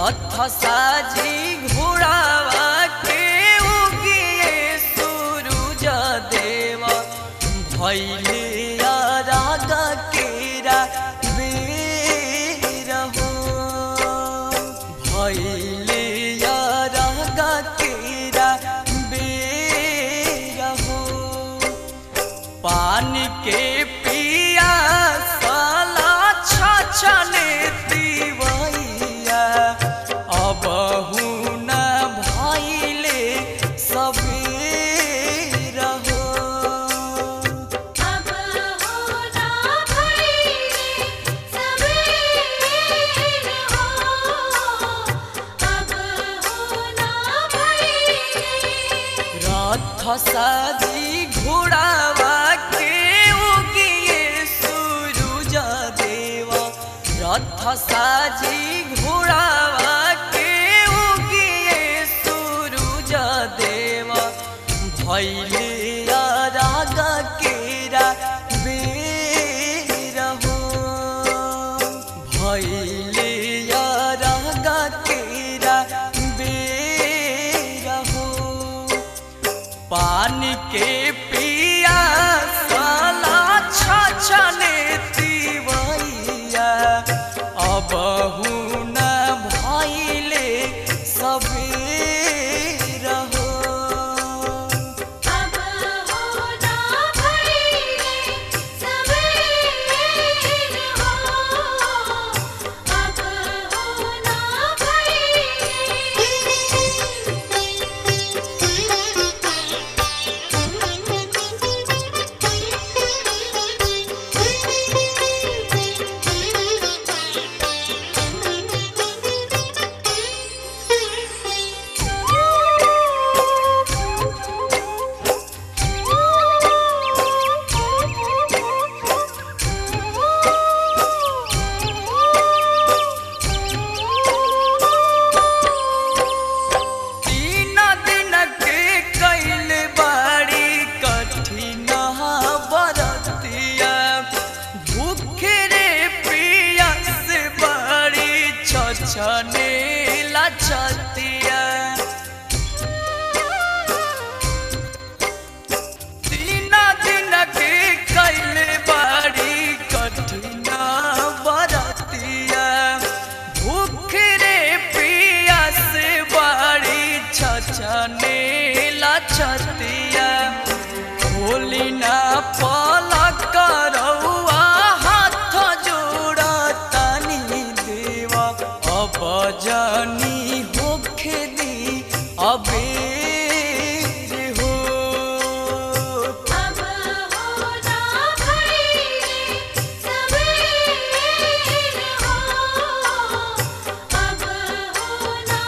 रथ साजी घोड़ावा के उगिए सूरज देव भैले राग केरा बेर हो भैले राग केरा बेर हो पानी के पिया साला छछने दिवैया अब न भैले सबेर हो अब होना भइले सबेर हो अब होना भइले रथ साजी घोड़ावा के उगिए सूरज देव रथ साजी घोड़ावा के उगिए सूरज देव भैले राग केरा बेर हो भैले राग केरा बेर हो पानी के पिया साला छछने तिवैया अब न भैले सबेर हो अब होना भइले सबेर हो अब होना तीन दिन के कैल बाड़ी कठिन बरतिया भूखे रे पिया से बाड़ी छछने लछतिया तीन दिन के कैल बाड़ी कठिन बरतिया भूख रे पिया से बाड़ी छछने लछतिया खोली ना पलक रउआ हाथ जोड़ा तनी देवा अब जानी होखे दी अबेर हो अब होना भइले सबेर हो अब होना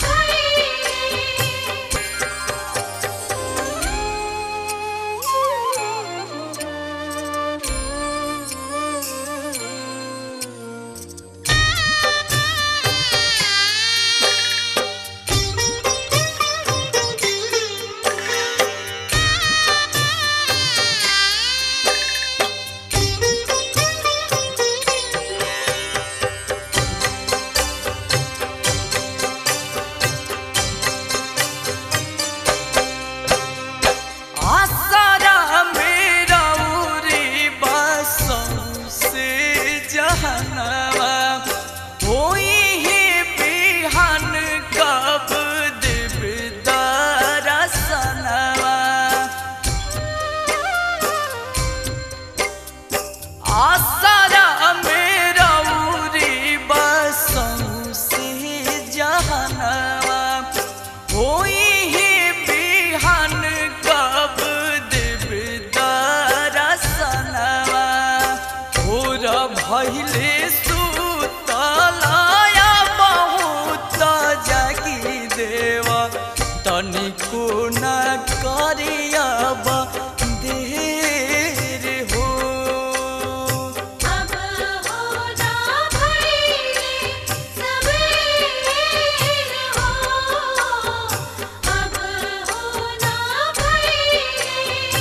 आसारा मेरा उरी बसों से जहनवा होई ही बिहान कब दिबदारा सनवा आसारा मेरा उरी बसों से जहनवा होई ही बिहान कब दिबदारा सनवा भोर भैले सुतलाया बहुत जागी देव तनिको न करियब देर हो अब होना भइले सबेर हो अब होना भइले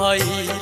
भई